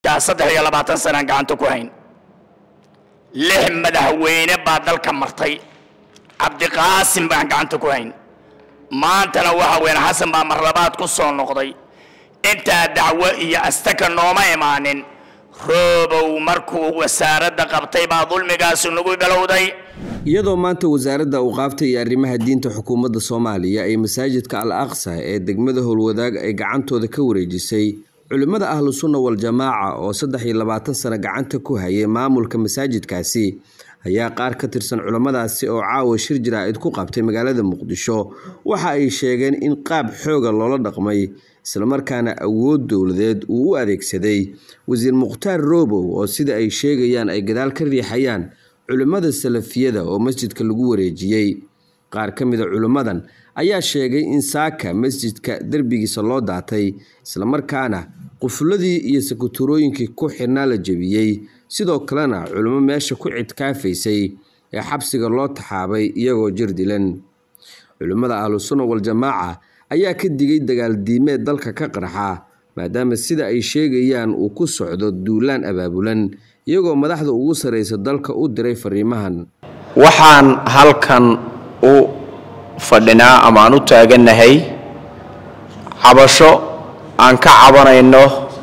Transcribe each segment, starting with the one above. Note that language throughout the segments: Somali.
yaa saddex iyo labaatan sanaan gacanta ku hayn lix madaxweyne baa dalka martay cabdiqaasim baan gacanta ku hayn maantana waxa weyn xasan baa marlabaad ku soo noqday intaa dacwo iyo astaka nooma imaanin roobow markuu wasaaradda qabtay baa dulmigaasi nagu bilowday iyadoo maanta wasaaradda awqaafta iyo arrimaha diinta xukuumadda soomaaliya ay masaajidka al aqsa ee degmada howlwadaag ay gacantooda ka wareejisay culimmada ahlu sunna wal-jamaaca oo saddex iyo labaatan sano gacanta ku hayay maamulka masaajidkaasi ayaa qaar ka tirsan culimmadaasi oo caawa shir jaraa'id ku qabtay magaalada muqdisho waxa ay sheegeen in qaab xooga loola dhaqmay islamarkaana awood dowladeed uu u adeegsaday wasiir mukhtaar roobow oo sida ay sheegayaan ay gadaal ka riixayaan culimmada salafiyada oo masjidka lagu wareejiyey qaar ka mida culimmadan ayaa sheegay in saaka masjidka derbigiisa loo daatay islamarkaana qufulladii iyo sakuturooyinkii ku xirnaa la jebiyey sidoo kalena culimo meesha ku cidkaafaysay ee xabsiga loo taxaabay iyagoo jir dilan culimmada ahlusunna wal-jamaaca ayaa ka digay dagaal diimeed dalka ka qarxa maadaama sida ay sheegayaan uu ku socdo duulaan abaabulan iyagoo madaxda ugu sarraysa dalka u diray fariimahan waxaan halkan u fadhinaa ama aan u taagannahay cabasho aan ka cabanayno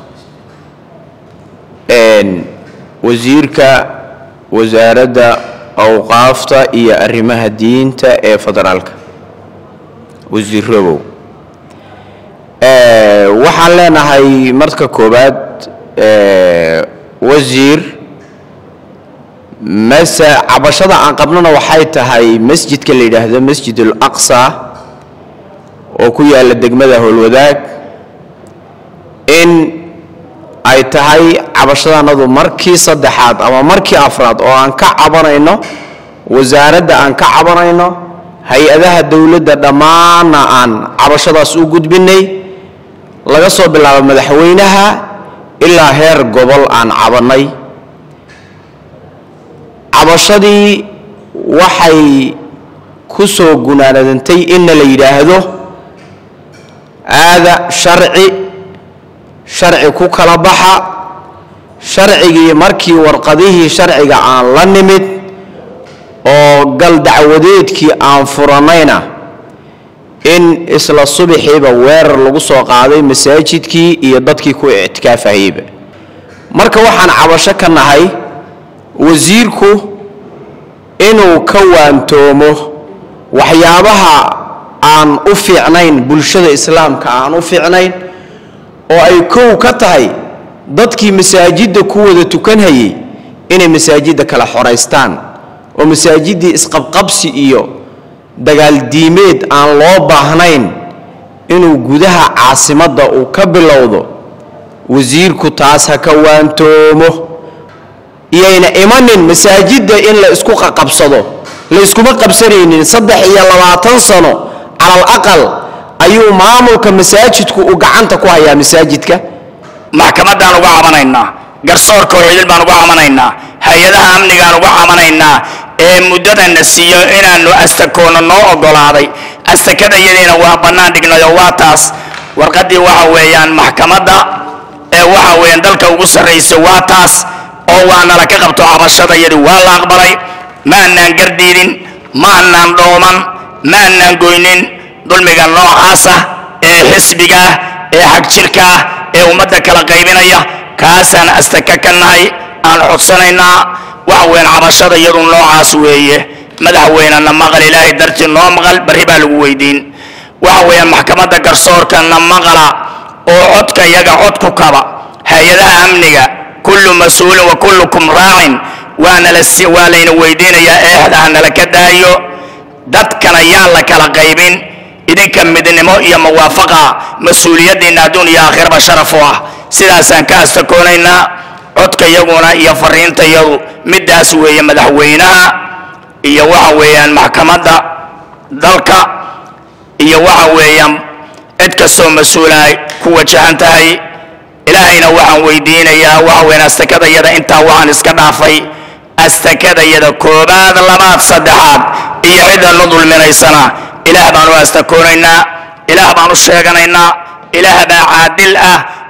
wasiirka wasaaradda awqaafta iyo arrimaha diinta ee federaalka wasiir robow waxaan leenahay marka koowaad wasiir mase cabashada aan qabnona waxay tahay masjidka la yidhaahdo masjid ul aqsa oo ku yaalla degmada howlwadaag in ay tahay cabashadanadu markii saddexaad ama markii afraad oo aan ka cabanayno wasaaradda aan ka cabanayno hay-adaha dowladda dhammaanna aan cabashadaas u gudbinay laga soo bilaabo madaxweynaha ilaa heer gobol aan cabannay cabashadii waxay ku soo gunaanadantay inna la yidhaahdo aada sharci sharci ku kala baxa sharcigii markii warqadihii sharciga aan la nimid oo gal dacwadeedkii aan furannayna in isla subaxiiba weerar lagu soo qaaday masaajidkii iyo dadkii ku ictikaafahayba marka waxaan cabasho ka nahay wasiirku inuu ka waantoomo waxyaabaha aan u fiicnayn bulshada islaamka aan u fiicnayn oo ay kow ka tahay dadkii masaajidda ku wada tukanhayay inay masaajidda kala xoraystaan oo masaajiddii isqabqabsi iyo dagaaldiimeed aan loo baahnayn inuu gudaha caasimadda uu ka bilowdo wasiirku taas ha ka waantoomo iyayna imanin masaajidda in la isku qaqabsado la yskuma qabsanaynin saddex iyo labaatan sano calal aqal ayuu maamulka masaajidku uu gacanta ku hayaa masaajidka maxkamaddaan uga cabanaynaa garsoorka oo cidil baan uga cabanaynaa hay-adaha amnigaan uga cabanaynaa ee muddadana siiyo inaannu astakoona noo oggolaaday astakadayadiina waa bannaan dhignayo waa taas warqaddii waxa weeyaan maxkamadda ee waxa weeyaan dalka ugu sarraysa waa taas oo waa nala ka qabto cabashadayadii waa la aqbalay ma annaan gardiidin ma annaan dhooman ma annaan goynin dulmiga noocaasa ee xisbiga ah ee xagjirka ah ee ummadda kala qaybinaya kaasaan astaka ka nahay aan codsanaynaa waxa weyn cabashada iyadu noocaas weeye madaxweynena maqal ilaahay dartii noo maqal barri baa lagu weydiin waxa weeyaan maxkamadda garsoorkana maqala oo codka iyaga cod ku kaba hay-adaha amniga kullu mas-uulin wa kullukum raacin waana la waa layna weydiinayaa eexda ha nala ka daayo dadkana yaan la kala qaybin idinka midnimo iyo muwaafaqa mas-uuliyaddiinna adduun iyo aakhiraba sharaf u ah sidaasaan ka astakoonaynaa codka iyaguna iyo fariinta iyadu middaas weeye madaxweynaha iyo waxa weeyaan maxkamadda dalka iyo waxa weeyaan cid kastoo mas-uula ay ku wajahan tahay ilaahayna waxaan weydiinayaa waxa weeyaan astakadayada intaa waxaan iska dhaafay astakadayada koobaad labaad saddexaad iyo cidda nu dulminaysana ilaah baan u astakoonaynaa ilaah baan u sheeganaynaa ilaah baa caadil ah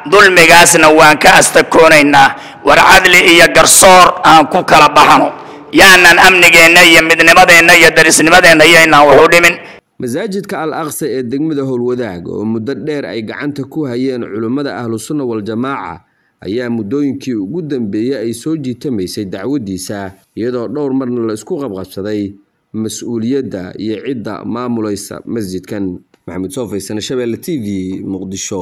dulmigaasna waan ka astakoonaynaa war cadli iyo garsoor aan ku kala baxno yaanan amnigeenna iyo midnimadeenna iyo darisnimadeenna yaynaan waxu dhimin masaajidka al aqsa ee degmada howlwadaag oo muddo dheer ay gacanta ku hayeen culimmada ahlusunna waljamaaca ayaa muddooyinkii ugu dambeeyey ay soo jiitamaysay dacwaddiisa iyadoo dhowr marna la isku qabqabsaday mas-uuliyadda iyo cidda maamulaysa masjidkan maxamed soofaysan shabeelle t v muqdisho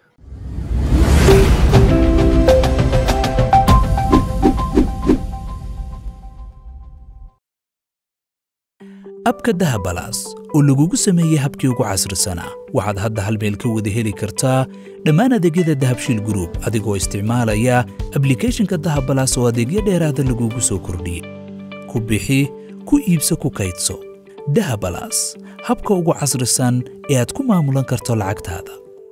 abka dahabalaas oo lagugu sameeyey habkii ugu casrisanaa waxaad hadda hal meel ka wada heli kartaa dhammaan adeegyada dahabshiil gruub adigoo isticmaalaya ablikhethonka dahabalaas oo adeegyo dheeraada lagugu soo kordhiyey ku bixi ku iibso ku kaydso dahabalaas habka ugu casrisan ee aad ku maamulan karto lacagtaada